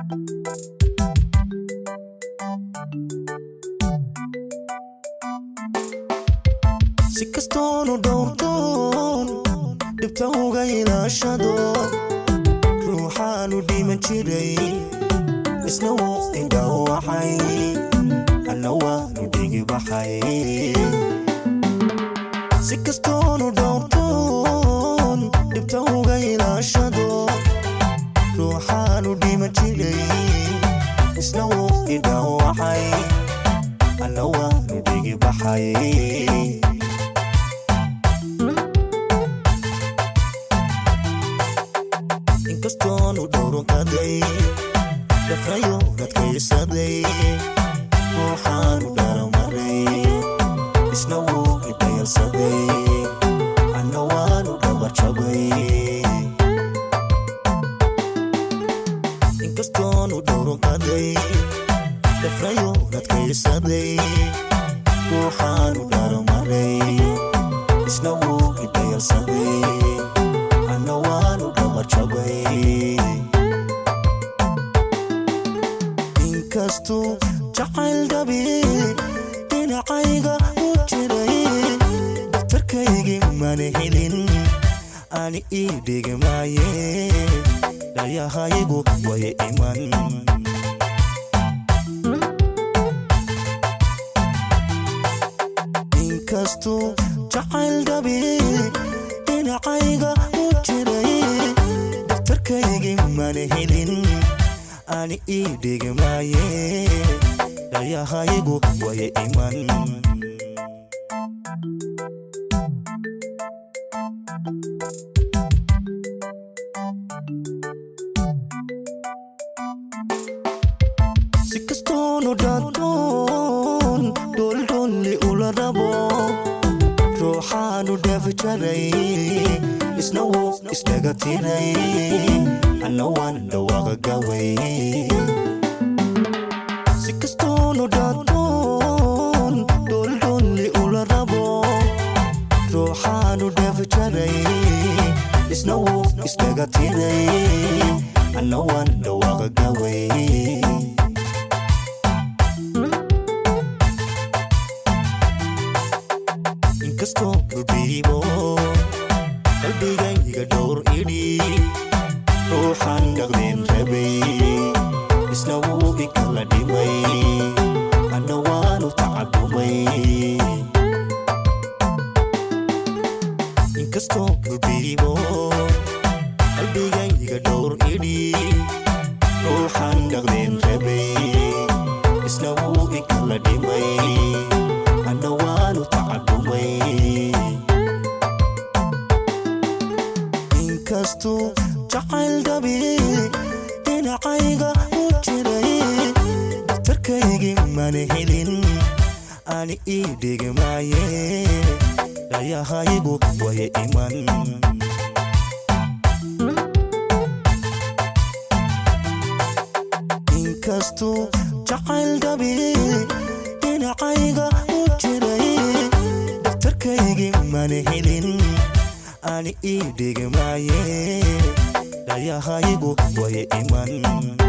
si kastoonu dhowrtoon dhibta uga ilaashado ruuxaanu dhiman jiray isna wuu indhawaxay anna waanu dhigi baxay si kastoonu dhowrtoon dhibta uga ilaashado ruuxaanu dhiman jiray isna wuu indhawaxay anna waanu dhigi baxay inkastoonu dhowrunkaday dhafrayo dadkaysaday ruuxaanu dharamaray isna wuu idayalsaday anna waanu dhabarjabay inkastoonu dhowrunkaday dhafrayo dadkaysaday ruuxaanu dharamaray isna wuu idayalsaday anna waanu dhabarjabay inkastuu jacayl dhabi dhinacayga u jiray daktarkaygii mana helin ani ii dhigmaaye dhayahaygu way iman inkastuu jacayl dhabi dhinacayga u jiray daktarkaygii mana helin ani ii dhigmaaye dhayahaygu way iman si kastoonu dhaantoon dholdholli ula rabo ruuxaanu dhaafi jaray isna wuu isdhaga tiray anna waan dhawaaqa gaway si kastoonu dhaantoon dholdholli ula rabo ruuxaanu dhaafi jaray isna wuu isdhaga tiray anna waan dhawaaqa gaway inkastoo udhiibo qalbigayga dhowr idhi ruuxaan dhaqdeen rabay isna wuu ikala dhimay anna waanu tacadumay inkastoo udhiibo qalbigayga dhowr idhi ruuxaan dhaqdeen rabay isna wuu ikala dhimay anna waanu tacadumay inkastuu jacayl dhabi dhinacayga u jiray daktarkaygii mana helin ani ii dhigmaaye dhayahaygu way iman inkastuu jacayl dhabi dhinacayga u jiray daktarkaygii mana helin ani ii dhigmaaye dhayahaygu way iman